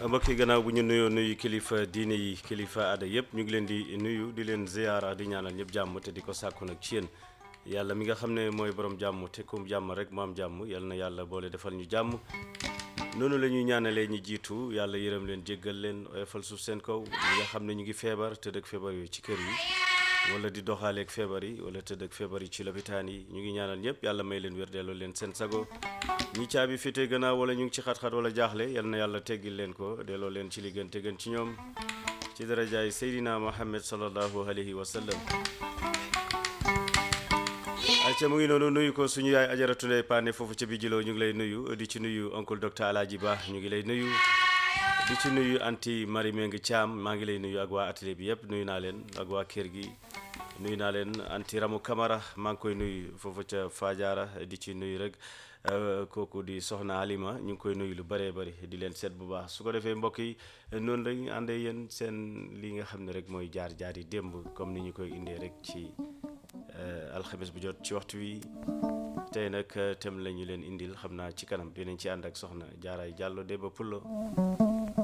mbokk yi gannaaw bu ñu nuyoo nuyu kilifa diine yi kilifa aada yëpp ñu ngi leen di nuyu di leen ziyaara di ñaanal ñëpp jàmm te di ko sàkku nag ci yéen yàlla mi nga xam ne mooy borom jàmm te kum jàmm rek mu am jàmm yal na yàlla boole defal ñu jàmm noonu la ñuy ñaanalee ñi jiitu yàlla yërëm leen jéggal leen oyofal suuf seen kaw ñi nga xam ne ñu ngi feebar te dëkk feebar yooyu ci kër yi wala di doxaaleeg feebar yi wala tëdd ak feebar yi ci lopitaan yi ñu ngi ñaanal ñëpp yàlla may leen wér delloo leen seen sago ñi caabi féete gannaaw wala ñu ngi ci xat-xat wala jaaxle yal na yàlla teggil leen ko delloo leen ci li gën te gën ci ñoom ci darajaay Seydina Muhammad sallallahu alayhi wa sallam acca mu ngi noonu nuyu ko suñu yaay ajaratu ndey paane foofu ca bijiloo ñu ngi lay nuyu di ci nuyu oncle docteur Alaaji Ba ñu ngi lay nuyu di ci nuyu anti Marie Meng Thiam maa ngi lay nuyu ak waa atelier bi yëpp nuyu naa leen ak waa kër gi nuyu naa leen anti Ramu Camara maa ngi koy nuyu foofu ca Fadiara di ci nuyu rek kooku di soxna Halima ñu ngi koy nuyu lu bëree bëri di leen seet bu baax su ko defee mbokk yi noonu lañu àndee yéen seen li nga xam ne rek mooy jaar jaar yi démb comme ni ñu koy indee rek ci alxames bu jot ci waxtu wi tey nag thème la ñu leen indil xam naa ci kanam dinañ ci ànd ak soxna Jaaraay Jàllo Demba Pullo